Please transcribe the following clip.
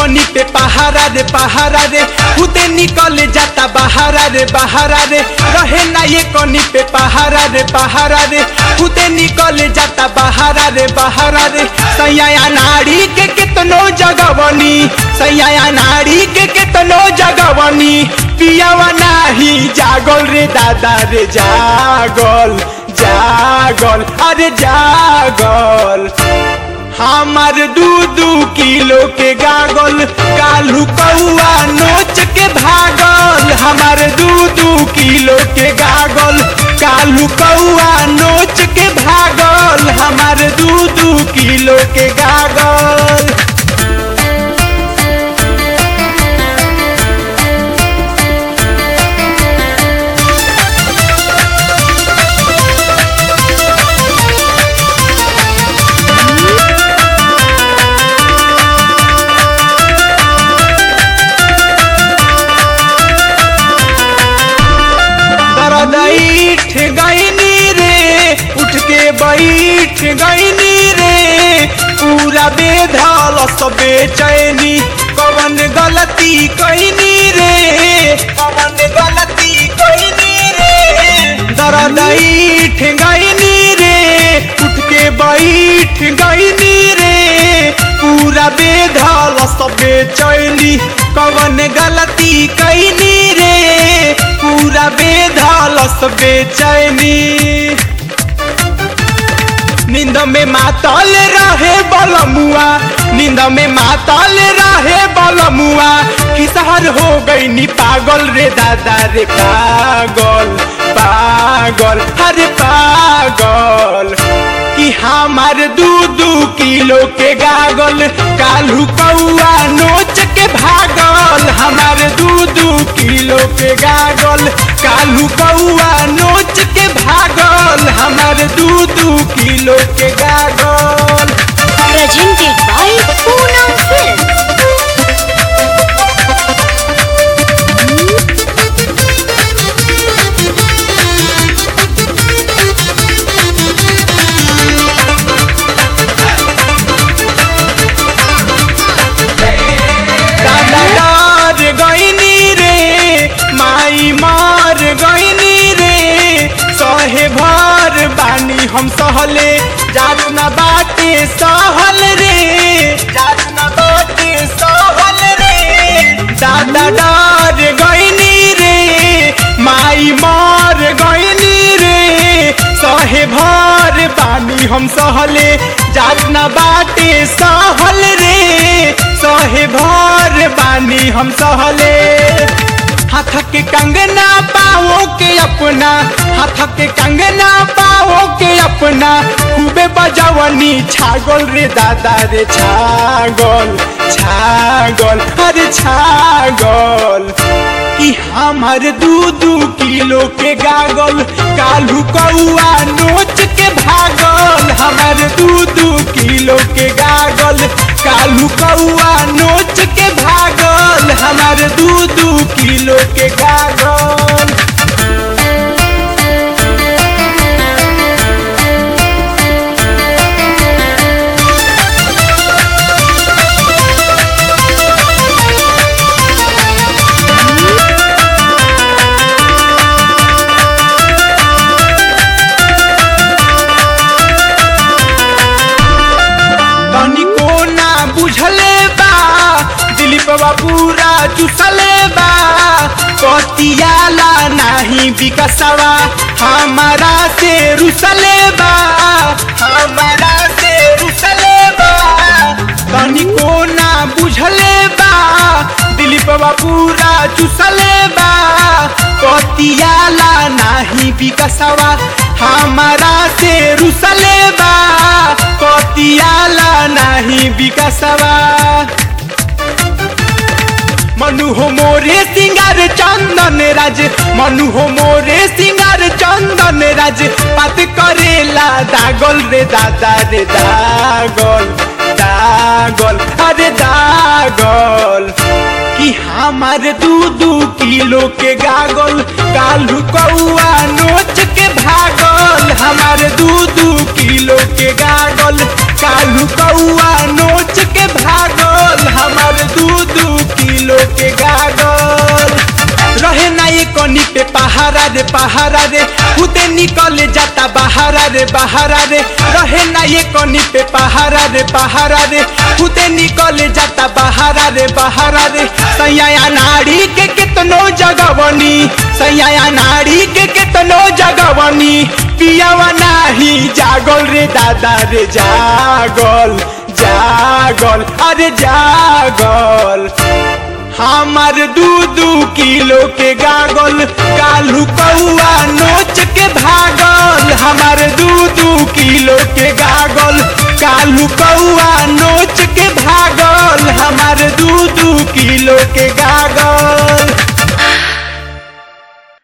कनी पे पहारा रे पहारा रे खुदे निकल जाता बहारा रे बहारा रे रहे ना ये कनी पे पहारा रे पहारा रे खुदे निकल जाता बहारा रे बहारा रे सैया नाड़ी के कितनो जगवनी सैया नाड़ी के कितनो जगवनी पियावा नाही जागल रे दादा रे जागल जागल अरे जागल हमार दू दू किलो के गागल कालू कौआ नोच के भागल हमार दू दू किलो के गागल कालू कौआ नोच के भागल हमार दू दू किलो के गागल दरदैठ गईनी रे उठ के बैठ गईनी रे पूरा बेधल सब बेचैनी कवन गलती कैनी रे कवन गलती कैनी रे दरदैठ गईनी रे उठ के बैठ गईनी रे पूरा बेधल सब बेचैनी कवन गलती कैनी रे पूरा बेधल सब बेचैनी नींद में मातल रहे बलमुआ नींद में मातल रहे बलमुआ किसहर हो गई नी पागल रे दादा रे पागल पागल अरे पागल कि हमार दू दू किलो के गागल कालू कौआ नोच के भागल हमार दू दू किलो के गागल कालू कौआ नोच के भागल हमार दू दू किलो के गागल Presented by Poonam Films. दादा डर गईनी रे माई मार गईनी रे सहे भर बानी हम सहले जात न बाटे सहल रे जात न बाटे सहल रे दादा डर गईनी रे माई मार गईनी रे सहे भर बानी हम सहले जात न बाटे सहल रे सहे भर बानी हम सहले हाथ के कंगना पाओ के अपना हाथ के कंगना पाओ के अपना खूबे बजवनी छागल रे दादा रे छागल छागल अरे छागल कि हमार दू दू किलो के गागल कालू कौआ नोच के भागल हमार दू दू किलो के गागल कालू कौआ नोच के भागल हमार दू दू किलो के गागल तनिको ना बुझले बा दिलीप बा पूरा चुसले बा पतियाला नाही विकसवा हमारा से रुसले बा हमारा से रुसले बा तनिको ना बुझले बा दिलीप बा पूरा चुसले बा पतियाला नाही विकसवा हमारा से रुसले बा पतियाला नाही विकसवा मनु हो मोरे सिंगार चंदन राज मनु हो मोरे सिंगार चंदन राज पात करेला दागल रे दादा रे दागल दागल अरे दागल कि हमार दू दू किलो के गागल कालू कौआ नोच के भागल हमार दू दू किलो के गागल कालू कौआ नोच के भागल हमार दू दू किलो के गागल रहे ना ये कनी पे पहारा रे पहारा रे खुदे निकल जाता बहारा रे बहारा रे रहे ना ये कनी पे पहारा रे पहारा रे खुदे निकल जाता बहारा रे बहारा रे सैया नाड़ी के कितनो जगवनी सैया नाड़ी के कितनो जगवनी पियावा नाही जागल रे दादा रे जागल जागल अरे जागल हमार दू दू किलो के गागल कालू कौआ नोच के भागल हमार दू दू किलो के गागल कालू कौआ नोच के भागल हमार दू दू किलो के गागल